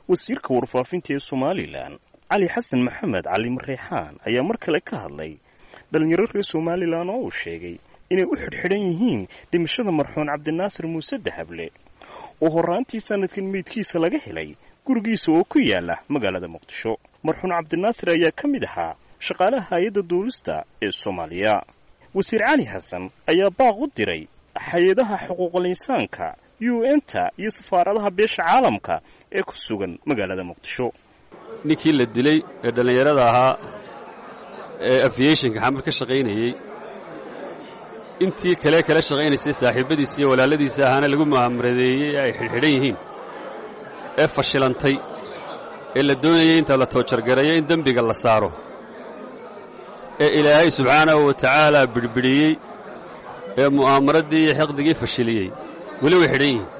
wasiirka warfaafinta ee somalilan cali xasan maxamed cali mareexaan ayaa mar kale ka hadlay dhallinyaro reer somalilan oo uu sheegay inay u xidhxidhan yihiin dhimashada marxuun cabdinaasir muuse dahable oo horraantii sanadkan meydkiisa laga helay gurigiisa oo ku yaala magaalada muqdisho marxuun cabdinaasir ayaa ka mid ahaa shaqaalaha hay-adda duulista ee soomaaliya wasiir cali xasan ayaa baaq u diray hay-adaha xuquuqul insaanka u n-ta iyo safaaradaha beesha caalamka ee ku sugan magaalada muqdisho ninkii la dilay ee dhallinyarada ahaa ee aviationka xamar ka shaqaynayey intii kale kala shaqaynaysay saaxiibbadiisa iyo walaaladiisa ahaana lagu mu'aamaradeeyey ee ay xidhxidhan yihiin ee fashilantay ee la doonayay inta la toojargareeyo in dembiga la saaro ee ilaahay subxaanahu wa tacaala bidhbidhiyey ee mu'aamaraddii iyo xiqdigii fashiliyey weli way xidhan yihiin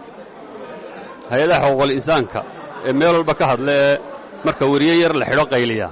hay-adaha xuquuqul insaanka ee meel walba ka hadla ee marka weriye yar la xidho qayliya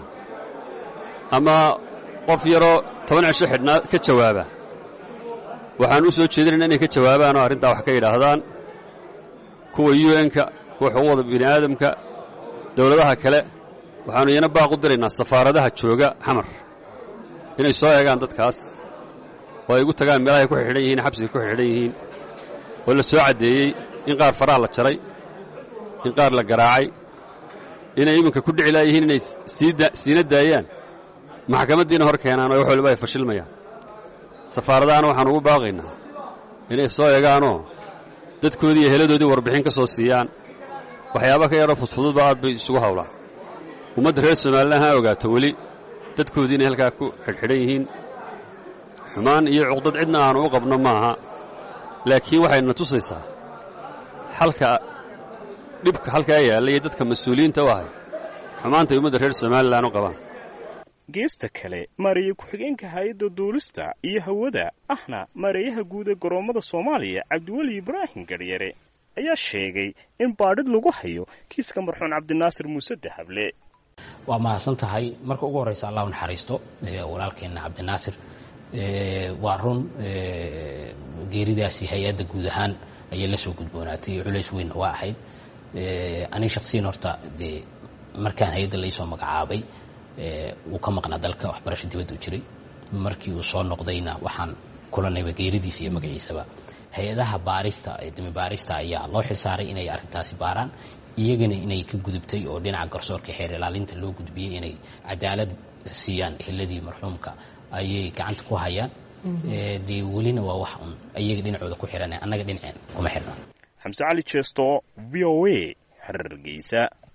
ama qof yaroo toban cisho xidhnaa ka jawaaba waxaan u soo jeedinayna inay ka jawaabaan oo arrintaa wax ka yidhaahdaan kuwa u n-ka kuwa xuquuqda bini aadamka dawladaha kale waxaannu iyana baaq u diraynaa safaaradaha jooga xamar inay soo eegaan dadkaas oo ay ugu tagaan meelahay ku xidhan yihiin xabsiga ku xidhan yihiin oo la soo caddeeyey in qaar faraha la jaray in qaar la garaacay inay iminka ku dhici laayihiin inay siina daayaan maxkamaddiina hor keenaan oo wax waliba ay fashilmayaan safaaradahana waxaan ugu baaqaynaa inay soo eegaanoo dadkoodii iyo heladoodii warbixin ka soo siiyaan waxyaaba ka yaroo fudfududba aad bay isugu hawlaan ummadda reer somalilan ha ogaato weli dadkoodii inay halkaa ku xidhxidhan yihiin xumaan iyo cuqdad cidna aanu u qabno maaha laakiin waxayna tusaysaa xalka dhibka halkaa yaalla iyo dadka mas-uuliyiinta u ahay xumaantay ummadda reer somalilan u qabaan geesta kale maareeye ku-xigeenka hay-adda duulista iyo hawada ahna maareeyaha guud ee goroommada soomaaliya cabdiweli ibraahim garyare ayaa sheegay in baadhid lagu hayo kiiska marxuun cabdinaasir muuse dahable waa mahadsan tahay marka ugu horraysa allah u naxariisto walaalkeenna cabdinaasir waa run geeridaasi hay-adda guud ahaan ayay la soo gudboonaatay culays weynna waa ahayd aniga shaksiyan horta dee markaan hay-adda laysoo magacaabay wuu ka maqnaa dalka waxbarasho dibadda u jiray markii uu soo noqdayna waxaan kulanayba geeridiisa iyo magaciisaba hay-adaha baarista ee dami baarista ayaa loo xilsaaray inay arrintaasi baaraan iyagana inay ka gudubtay oo dhinaca garsoorka xeer ilaalinta loo gudbiyey inay cadaalad siiyaan eheladii marxuumka ayay gacanta ku hayaan dee welina waa wax un iyaga dhinacooda ku xihan annaga dhinaceen kuma xirno xamse cali jeesto v o a hargeysa